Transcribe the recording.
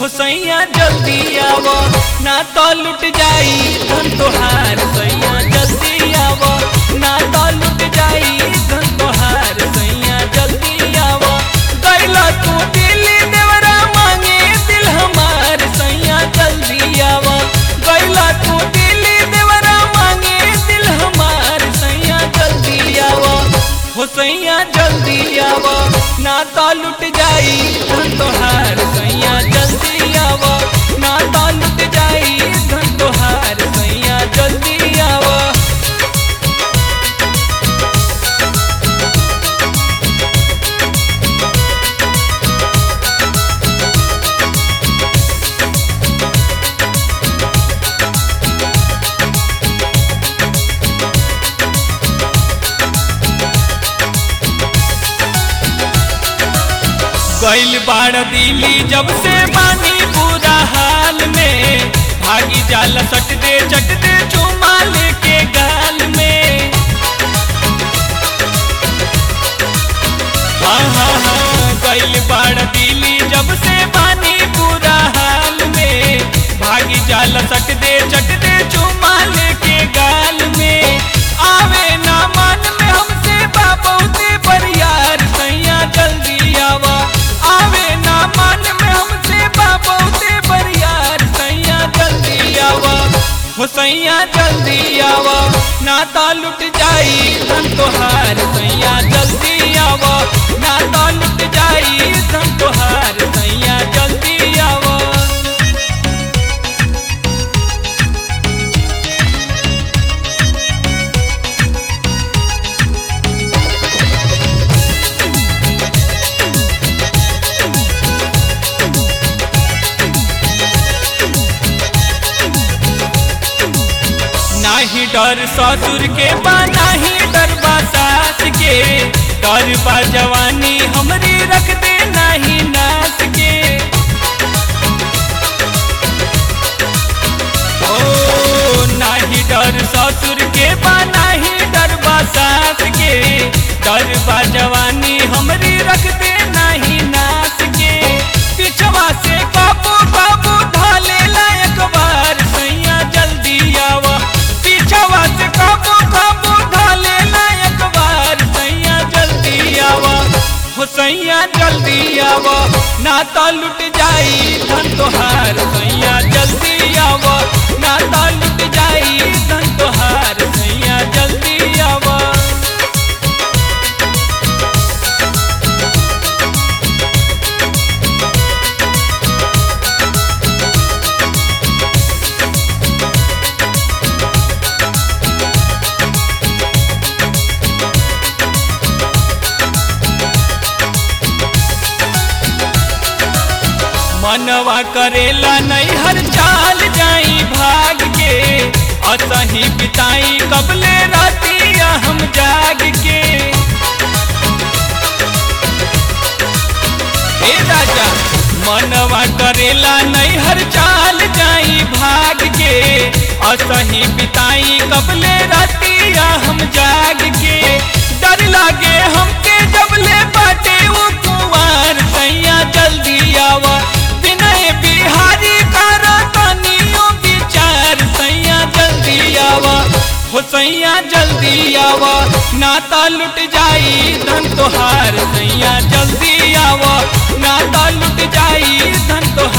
हो सैया जल्दी आव ना तो लुट जाई धन तोहार सैया जल्दी आव ना तो लुट जाई धन तोहार सैया जल्दी आव गैला तू दिल्ली देवरा मांगे दिल हमार सैया जल्दी आव गैला तू दिल्ली देवरा मांगे दिल हमार सैया जल्दी आव हो सैया जल्दी आव ना तो लुट जाई धन तोहार सैया जल्दी आव ना तो लुट जाई धन तोहार सैया जल्दी आव गैल बाड़ दिली जब से बानी पूरा हाल में भागी जाला सट दे चट दे चुमा लेके गाल में हाँ हाँ हाँ गैल बाड़ दिली जब से बानी पूरा हाल में भागी जाला सट दे चट दे चुमा लेके गाल में आवे ना मन में हमसे बाबूते पर यार सैया जल्दी आवा आवे ना मन में हमसे बाबूते पर यार सैया जल्दी आवा हो सैया जल्दी आवा ना तो लुट जाई धन तोहार सैया जल्दी आवा ना तो लुट जाई धन तोहार सैया जल्दी आवा नाही डर ससुर के बा नाही डर बा सास के डर बा जवानी हमरी रख दे नाही नाच के ओ नाही डर ससुर के बा नाही डर बा सास के डर बा जवानी हमरी रख दे नाही नाच के पिछवा से काबू काबू ढाले लायक बार सैया जल्दी आवा पीछवा से काबू काबू ढाले लायक बार सैया जल्दी आवा हो सैया जल्दी आवा ना तो लुट जाई धन तोहार सैया जल्दी आवा ना तो लुट जाई धन तोहार सैया जल्दी आवा मनवा करेला नहीं हर चाल जाई भाग के असही बिताई कबले रातिया हम जाग के हे राजा मनवा करेला नहीं हर चाल जाई भाग के असही बिताई कबले रातिया हम जाग के डर लागे हमके जबले बाटे वो कुंवार सैया जल्दी आवा विनय बिहारी करा तनियो विचार सैया जल्दी आवा हो सैया जल्दी आवा नाता लुट जाई धन तोहार सैया जल्दी आवा नाता लुट जाई धन तोहार